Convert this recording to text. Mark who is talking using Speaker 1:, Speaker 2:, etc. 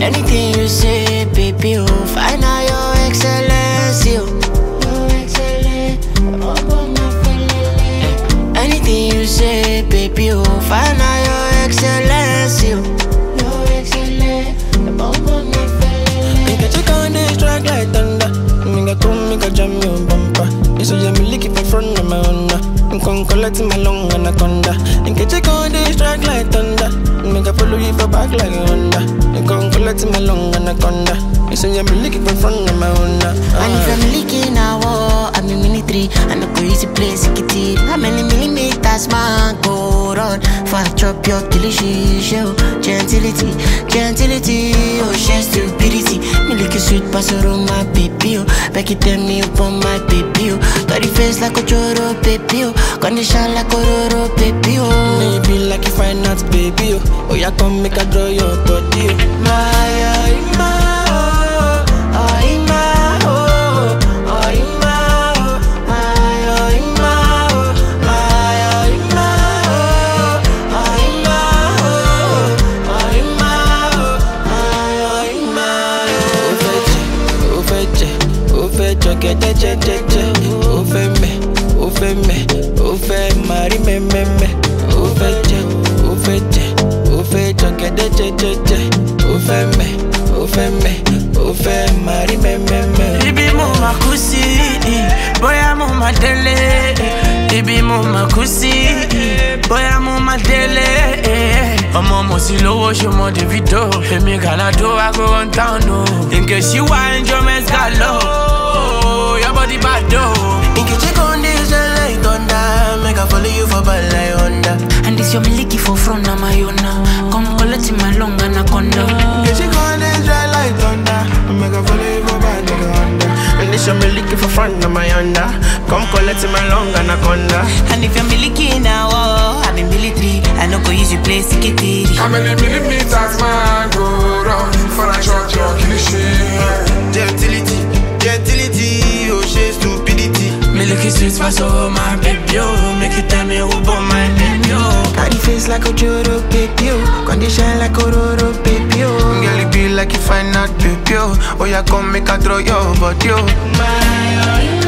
Speaker 1: Anything you say, baby, oh, find out your excellence, yo. Your excellence, Anything you say, baby, oh, find out your excellence, yo. Your excellence,
Speaker 2: Make a check on this track like thunder. Make a come, make a jam your bumper. You say me lick it for front of my Honda. I'm con collect my long anaconda. Make a check on this track like thunder. Make a follow you for back like a Honda. I'm con collect my long anaconda. You say me lick it for front of my Honda.
Speaker 1: And if I'm leaking a war, I'm in military. I no go easy place, it it. How many millimeters man go run? For I chop your delicious show. Gentility, gentility, oh, she stupidity. Me lick a sweet pasoro, my baby, oh. Back it tell me upon my baby, oh. Got the face like a choro, baby, oh. Condition like a roro, baby, oh.
Speaker 2: Maybe like if I not baby, oh. Oh, yeah, come make a draw your body, oh.
Speaker 1: My, oh, my, oh, oh, my, oh, oh, my, oh, my, oh, my, oh, my, oh, my, oh, oh, my, oh, oh, my, oh, my, oh,
Speaker 2: Ó fẹ́ jẹ, ó fẹ́ jẹ, ó fẹ́ jọ gẹ́dẹ́ jẹ́jẹ́jẹ́. Ó fẹ́ mẹ́, ó fẹ́ mẹ́, ó fẹ́ máa rí mẹ́mẹ́mẹ́. Ó fẹ́ jẹ, ó fẹ́ jẹ, ó fẹ́ jọ gẹ́dẹ́ jẹ́jẹ́jẹ́. Ó fẹ́ mẹ́, ó fẹ́ mẹ́, ó fẹ́ máa rí mẹ́mẹ́mẹ́.
Speaker 3: Ibi mo ma kú sí, bóyá mo ma délé. Ibi mo ma kú sí, bóyá mo ma délé. Ọmọ mo sì lówó ṣe mọ Davido. Èmi Gàládó I go run town o. Nke ṣí wá enjoyment galo. Your body bad o.
Speaker 2: Nkechi con dey shine like thunder. Make I follow you for bad like Honda.
Speaker 1: And this your miliki for front of my own now. Come collect my long anaconda.
Speaker 2: Nkechi con dey shine like thunder. Make I follow you for bad like Honda. And this your me looking for front of my Honda. Come collect my long anaconda.
Speaker 1: And if you're miliki now, oh, I'm in military. I no go use you play sikitiri.
Speaker 4: How many millimeters man go round for a shot your cliche?
Speaker 2: Gentility, gentility, oh she stupidity.
Speaker 3: Milky sweet pass over my baby oh. Make you tell me who born my baby oh.
Speaker 2: Got the face like a Joro baby, oh. Condition like a Roro baby, oh. Girl, it be like you find out baby, oh. Oh, yeah, come make a throw your body, oh.
Speaker 1: My, oh,